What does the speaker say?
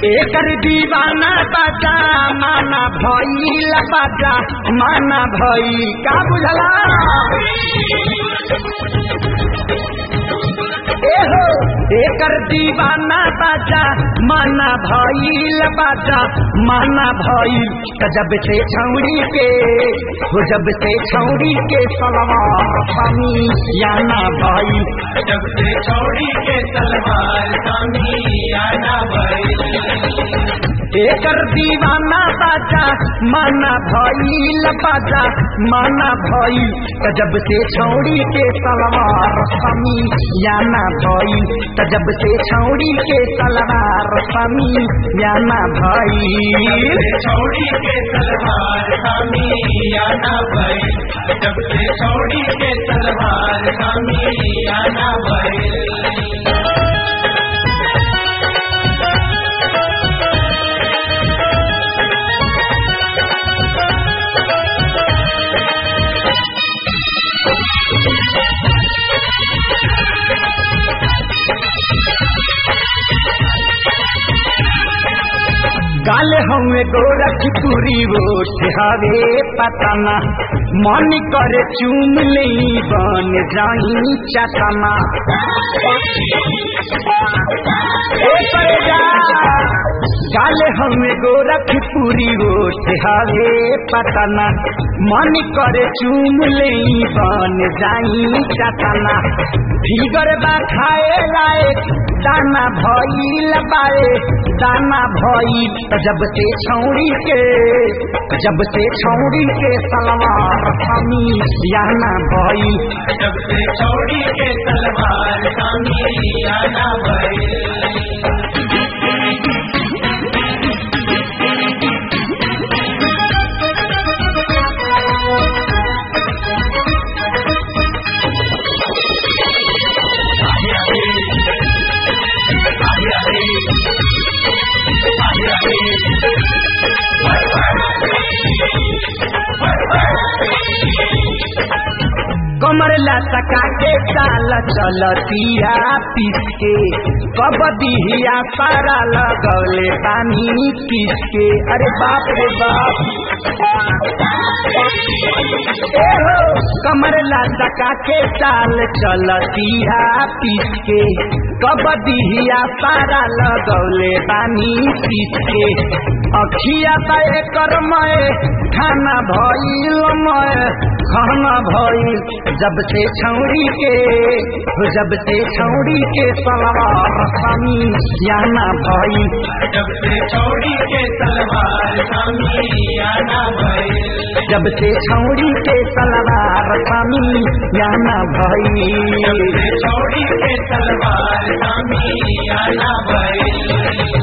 एकर दीवाना बाजा माना भइल बाजा माना भई का बुझला एहो एकर दीवाना बाजा माना भइल बाजा माना भइल त जब से छौड़ी के हो जब से छौड़ी के सलवा स्वामी याना भइल जब से छोड़ी के तलवार सामियाना भइल एकर दीवाना बाजा माना भइल बाजा माना भइल त जब से छौड़ी के सलवार स्वामी याना भइल त जब से छौड़ी के सलवार स्वामी याना भइल छोड़ी के तलवार सामियाना भइल जब से छोड़ी के तलवार सामियाना भइल गाल हमें गोरखपुरी वोट हवे पतना मन करे चूम ले बन जाई चटना ए परेजा, गाल हमें गोरखपुरी वोट हवे पतना मन करे चूम ले बन जाई चटना फिगर बा खाए लायक दाना भइल बाए दाना भइल त जब से छौड़ी के जब से छौड़ी के सलवार हमी याना भइल जब से छोड़ी के तलवार सामियाना भइल कमर लटका के चाल चलतिया पिसके कबदिया सारा लगौले पानी किसके अरे बाप रे बाप ए हो कमर लटका के चाल चलतिया पिसके कबदिया सारा लगौले पानी किसके अखिया तय कर मय खाना भइल मय खाना भइल जब से छौड़ी के जब से छौड़ी के सलवार स्वामी याना भइल जब से छोड़ी के तलवार सामियाना भइल जब से छौड़ी के सलवार स्वामी याना भइल जब से छोड़ी के तलवार सामियाना भइल